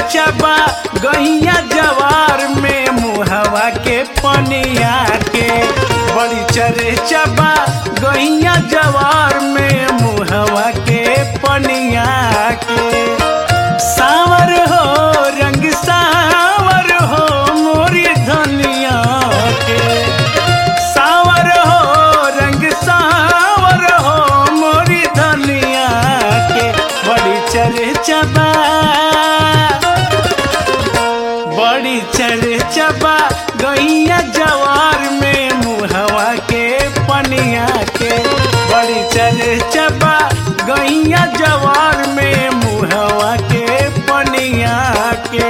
चर्चा बा गैया जवार में मुहवा के पनिया के बड़ी चर्चा बा गैया जवार में मुहवा के पनिया के सावर हो रंग सावर हो मोरी धनिया के सावर हो रंग सावर हो मोरी धनिया के बड़ी चर्चा बा बड़ी चर्चा बा गैया जवार में मुहवा के पनिया के बड़ी चर्चा बा गैया जवार में मुहवा के पनिया के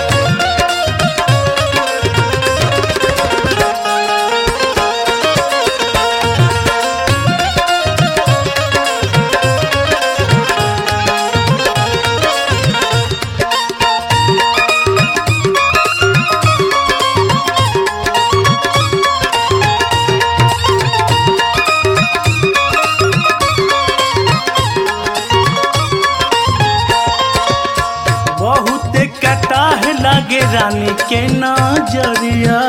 बहुत कटाह लागे रानी के नजरिया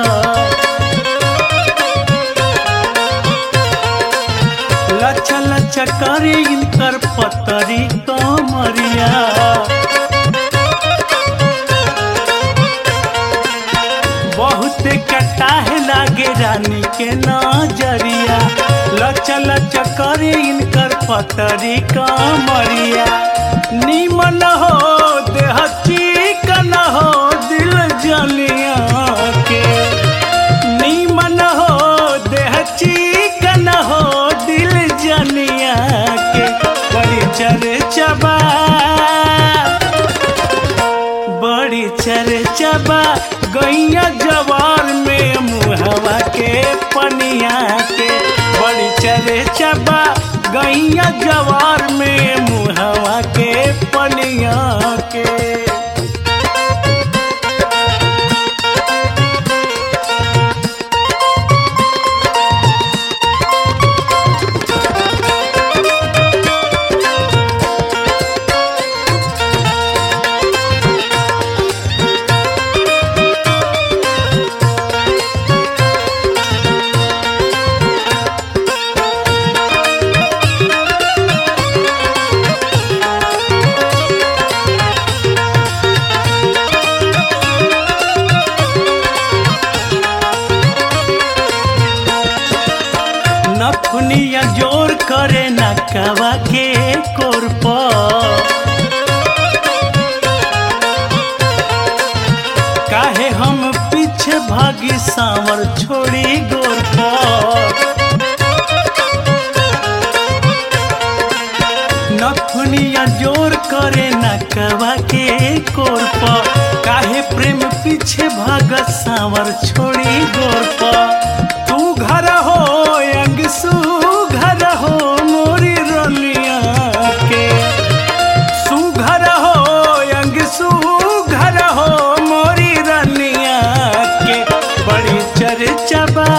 लच्छा लच्छा करे इनकर पतरी कमरिया बहुत कटाह लागे रानी के नजरिया लच्छा लच्छा करे इनकर पतरी कमरिया निमन हो देह चिकन हो दिल जलिया के निमन हो देह चिकन हो दिल जलिया के बड़ी चर्चा बा बड़ी चर्चा बा गैया जवार में मुहवा के पनिया के बड़ी चर्चा बा गैया जवार में मुहवा के पनिया के नथुनिया जोर करे नकवा के कोरप काहे हम पीछे भागी सांवर छोड़ी गोर नथुनिया जोर करे नकवा के कोरप काहे प्रेम पीछे भाग सांवर छोड़ी गोर तू घर हो अंग सू घर हो मोरी रलिया के सुघर हो अंग सुघर हो मोरी रनिया के बड़ी चर्चा बा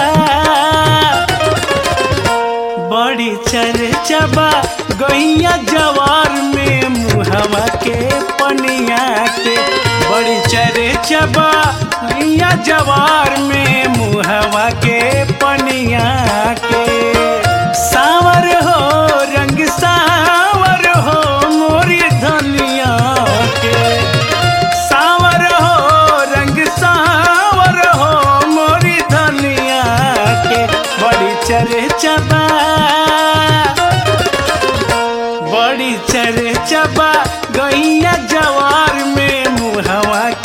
बड़ी चर्चा बा गैया जवार में मुहवा के पनिया के बड़ी चर्चा बा गैया जवार में मुहवा के पनिया के सावर हो रंग सावर हो मोरी धनिया के सावर हो रंग सावर हो मोरी धनिया के बड़ी चर्चा बा बड़ी चर्चा बा गैया जवार में मुहवा